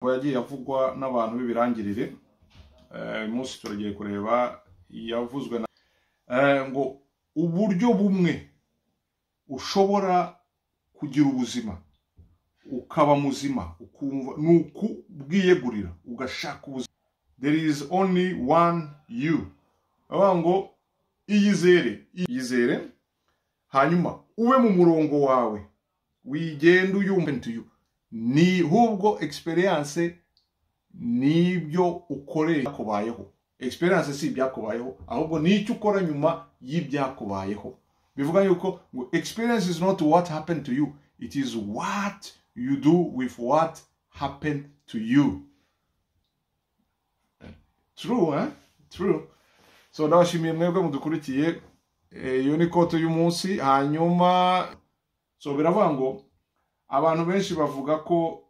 yagiye avugwa n'abantu b'ibirangirire uyu munsi turagiye kureba yavuzwe na ngo uburyo bumwe ushobora kugira ubuzima ukaba muzima ukumva ni ukubwiyegurira ugashaka ubuzima there is only one you bavuga ngo iyizere iyizere hanyuma ube mu murongo wawe wigenda uyumva ni hubwo experience nibyo ukorera kubayeho experience si ibyakubayeho ahubwo ni icyo ukora nyuma y'ibyakubayeho bivuga yuko ngo experience is not what happened to you it is what you do with what happened to you true eh? true so ndabashimiye mwebwe mudukurikiye iyo ni kote y'umunsi hanyuma so biravuga ngo abantu benshi bavuga ko